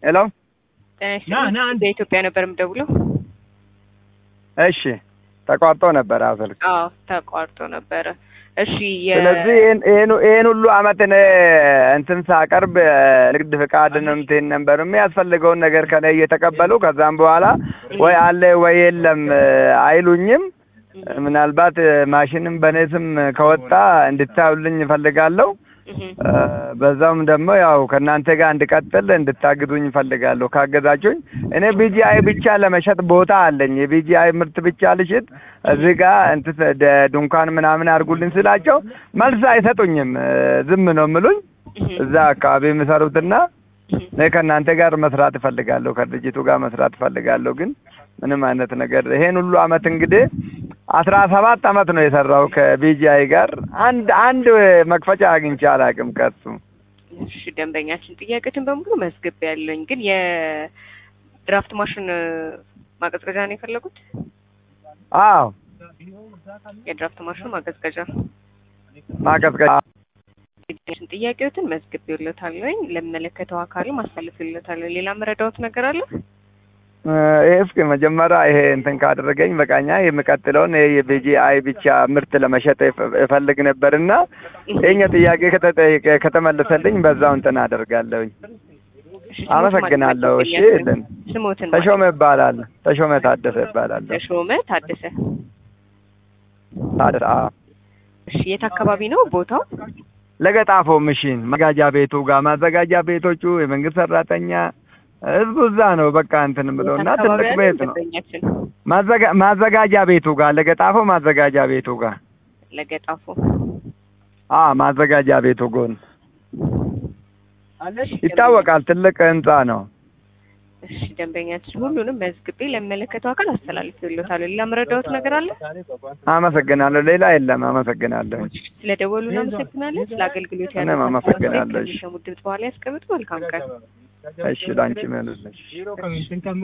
ሄሎ ጤና ይስጥልኝ። በኢትዮጵያ ነበር የምደውለው። እሺ ተቋርጦ ነበር አዎ ስልክ አዎ ተቋርጦ ነበረ። እሺ የ- ስለዚህ ይህን ይህን- ይህን ሁሉ አመት እኔ እንትን ሳቀርብ ንግድ ፍቃድን እንትን ነበር የሚያስፈልገውን ነገር ከኔ እየተቀበሉ ከዛም በኋላ ወይ አለ ወይ የለም አይሉኝም። ምናልባት ማሽንም በእኔ ስም ከወጣ እንድታዩልኝ እፈልጋለሁ። እህ፣ እ፣ በዛውም ደግሞ ያው ከእናንተ ጋር እንድቀጥል እንድታግዙኝ እፈልጋለሁ። ካገዛችሁኝ እኔ ቢጂአይ ብቻ ለመሸጥ ቦታ አለኝ። የቢጂአይ ምርት ብቻ ልሽጥ እዚህ ጋር እንትን ደ- ድንኳን ምናምን አድርጉልኝ ስላቸው መልስ አይሰጡኝም። እ፣ ዝም ነው የምሉኝ። እህ፣ እዛ አካባቢ የሚሰሩትና እህ። እኔ ከእናንተ ጋር መስራት እፈልጋለሁ፣ ከድርጅቱ ጋር መስራት እፈልጋለሁ። ግን ምንም አይነት ነገር ይሄን ሁሉ አመት እንግዲህ አስራ ሰባት አመት ነው የሰራው ከቢጂአይ ጋር አንድ አንድ መክፈቻ አግኝቼ አላውቅም ከሱ። እሺ ደንበኛችን ጥያቄትን በሙሉ መዝግብ ያለኝ ግን የድራፍት ማሽን ማቀዝቀዣ ነው የፈለጉት? አዎ የድራፍት ማሽኑ ማቀዝቀዣ ማቀዝቀዣ ጥያቄዎትን ጥያቄዎትን መዝግብ ይለታለኝ ለሚመለከተው አካል ማሳለፍ ይለታለኝ። ሌላ መረዳዎት ነገር አለ? እ፣ ይሄ እስኪ መጀመሪያ ይሄ እንትን ካደረገኝ በቃኛ የሚቀጥለውን ይሄ የቢጂአይ ብቻ ምርት ለመሸጥ እፈ- እፈልግ ነበርና ይሄኛ ጥያቄ ከተጠየቀ ከተመለሰልኝ በዛው እንትን አደርጋለሁኝ። እሺ፣ ስሞትን አመሰግናለሁ። ማግኘት እሺ ይገኛል? ልን ስሞትን ተሾመ ይባላል። ተሾመ ታደሰ ይባላለሁ። ተሾመ ታደሰ። ታደሰ አዎ። እሺ የት አካባቢ ነው ቦታው? ለገጣፎ ምሽን ማዘጋጃ ቤቱ ጋር ማዘጋጃ ቤቶቹ የመንግስት ሰራተኛ ህዝቡ እዛ ነው። በቃ እንትን ብሎ እና የት አካባቢ ትልቅ ያለ ቤት ነው። ደንበኛችን? ማዘጋ- ማዘጋጃ ቤቱ ጋር ለገጣፎ ማዘጋጃ ቤቱ ጋር ለገጣፎ አ ማዘጋጃ ቤቱ ጎን ይታወቃል። ትልቅ ህንጻ ነው። እሺ ደንበኛችን ሁሉንም መዝግቤ ለሚመለከተው አካል አስተላልፌልዎታለሁ። ሌላ መረዳዎት ነገር አለ? አመሰግናለሁ። ሌላ የለም። አመሰግናለሁ። ስለደወሉ እናመሰግናለን። ስለ አገልግሎት እኔም ያለ አመሰግናለሁ። እሺ። ከሚሰሙት ድምፅ በኋላ ያስቀምጡ። መልካም ቀን። እሺ ላንቺ መልስ